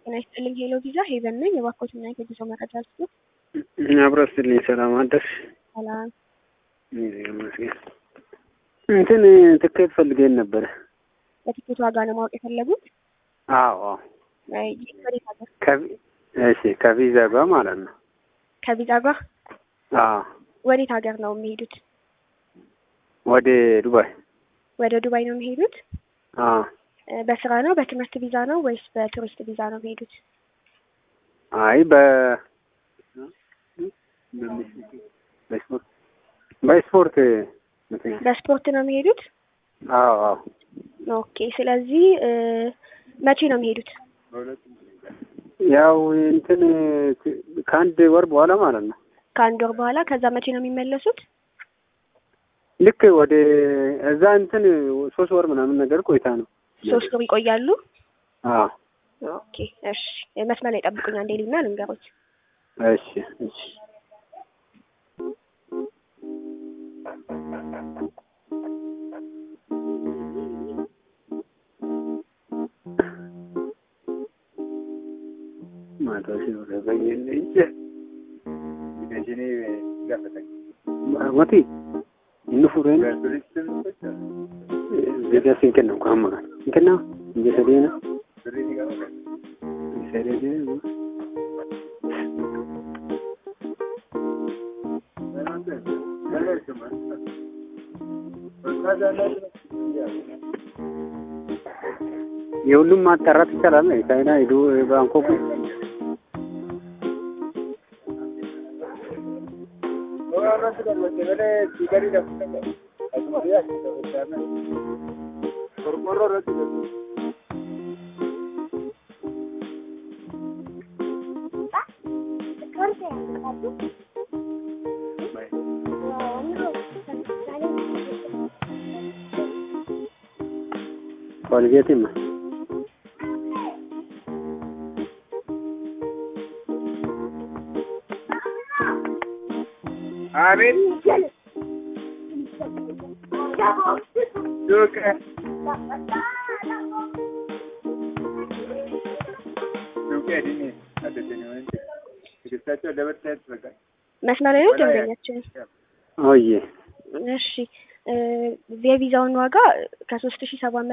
ጤና ይስጥልኝ ሄሎ ቪዛ ሄቨን ነኝ። የባኮትና የጉዞ መረጃ ስጡ። አብረው ስትልኝ ሰላም አደርሽ? ሰላም ይመስገን። እንትን ትኬት ፈልገን ነበረ። በቲኬት ዋጋ ነው ማወቅ የፈለጉት? አዎ አዎ። አይ፣ ወዴት ሀገር? ከቪ- እሺ ከቪዛ ጋር ማለት ነው። ከቪዛ ጋር አዎ ወዴት ሀገር ነው የሚሄዱት? ወደ ዱባይ። ወደ ዱባይ ነው የሚሄዱት? አዎ እ፣ በስራ ነው በትምህርት ቪዛ ነው ወይስ በቱሪስት ቪዛ ነው የሚሄዱት? አይ በ በስፖርት በስፖርት ምክንያት በስፖርት ነው የሚሄዱት? አዎ አዎ ኦኬ። ስለዚህ እ፣ መቼ ነው የሚሄዱት? ያው እንትን ከአንድ ወር በኋላ ማለት ነው። ከአንድ ወር በኋላ። ከዛ መቼ ነው የሚመለሱት? ልክ ወደ እዛ እንትን ሶስት ወር ምናምን ነገር ቆይታ ነው። ሶስት ወር ይቆያሉ። አዎ ኦኬ እሺ። መስመር ላይ ጠብቁኝ አንዴ ሊና ልንገሮች። እሺ እሺ ማታ ሲወረበኝ እንጂ መቲ እንፉረን ዜጋ ሲንከን ነው ቋማ እንከና እንጀሰዴና ሰደደ የሁሉም ማጣራት ይቻላል። ቻይና ሄዱ ባንኮክ ኮልጌትማ አቤት ዱቅ ዱቅ ዲኒ አደተኝ ወንድ ትግስታቸው ለበርታት በቃ መስመር ላይ ነው ደንበኛችን። ኦዬ እሺ እ፣ የቪዛውን ዋጋ ከሶስት ሺህ ሰባት